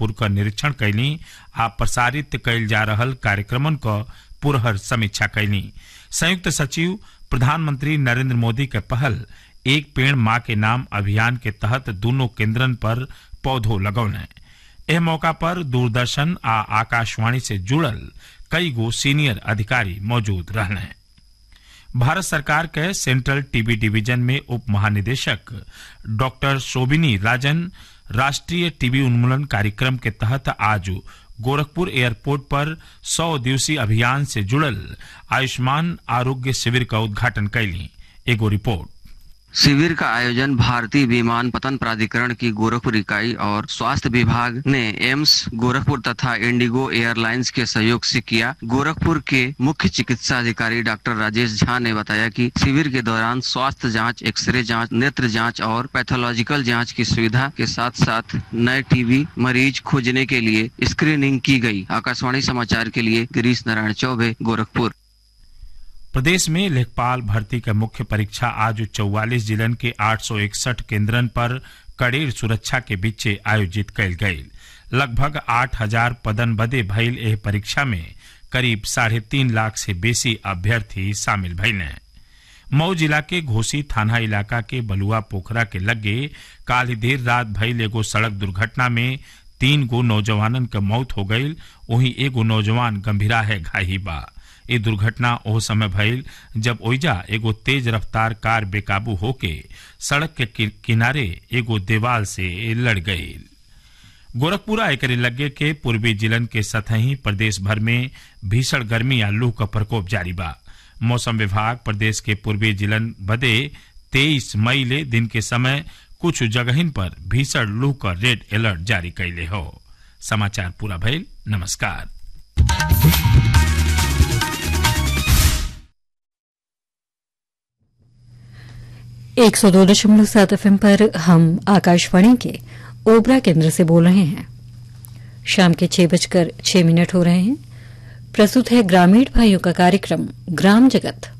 गोरखपुर क निरीक्षण कैली आ प्रसारित कैल जा रहल कार्यक्रमन क पुरहर समीक्षा कैली संयुक्त सचिव प्रधानमंत्री नरेंद्र मोदी के पहल एक पेड़ माँ के नाम अभियान के तहत दोनों केंद्रन पर पौधो लगौने एह मौका पर दूरदर्शन आ आकाशवाणी से जुड़ल कई गो सीनियर अधिकारी मौजूद रहने भारत सरकार के सेंट्रल टीबी डिवीजन में उप महानिदेशक डॉक्टर शोभिनी राजन राष्ट्रीय टीबी उन्मूलन कार्यक्रम के तहत आज गोरखपुर एयरपोर्ट पर 100 दिवसीय अभियान से जुड़ल आयुष्मान आरोग्य शिविर का उद्घाटन कैली एगो रिपोर्ट शिविर का आयोजन भारतीय विमानपत्तन प्राधिकरण की गोरखपुर इकाई और स्वास्थ्य विभाग ने एम्स गोरखपुर तथा इंडिगो एयरलाइंस के सहयोग से किया गोरखपुर के मुख्य चिकित्सा अधिकारी डॉक्टर राजेश झा ने बताया कि शिविर के दौरान स्वास्थ्य जांच एक्सरे जांच नेत्र जांच और पैथोलॉजिकल जांच की सुविधा के साथ साथ नए टीबी मरीज खोजने के लिए स्क्रीनिंग की गई आकाशवाणी समाचार के लिए गिरीश नारायण चौबे गोरखपुर प्रदेश में लेखपाल भर्ती का मुख्य परीक्षा आज चौवालीस जिलन के 861 केंद्रन पर कड़ेर सुरक्षा के बीच आयोजित कैल गई लगभग आठ हजार पदन बदे भइल एह परीक्षा में करीब साढ़े तीन लाख से बेसी अभ्यर्थी शामिल भइले मऊ जिला के घोसी थाना इलाका के बलुआ पोखरा के लगे काल देर रात भइल एगो सड़क दुर्घटना में तीन गो नौजवानन के मौत हो गई वहीं एगो नौजवान गंभीराहे घाही बा ये दुर्घटना ओह समय भइल जब ओइजा एगो तेज रफ्तार कार बेकाबू होके सड़क के किनारे एगो देवाल से लड़ गई गोरखपुरा एकरे लगे के पूर्वी जिलन के सतही प्रदेश भर में भीषण गर्मी या लू का प्रकोप जारी बा मौसम विभाग प्रदेश के पूर्वी जिलन बदे 23 मई ले दिन के समय कुछ जगहिन पर भीषण लू का रेड अलर्ट जारी कैले हो समाचार पूरा भइल नमस्कार एक सौ दो दशमलव सात एफ पर हम आकाशवाणी के ओबरा केंद्र से बोल रहे हैं शाम के छह बजकर छह मिनट हो रहे हैं प्रस्तुत है ग्रामीण भाइयों का कार्यक्रम ग्राम जगत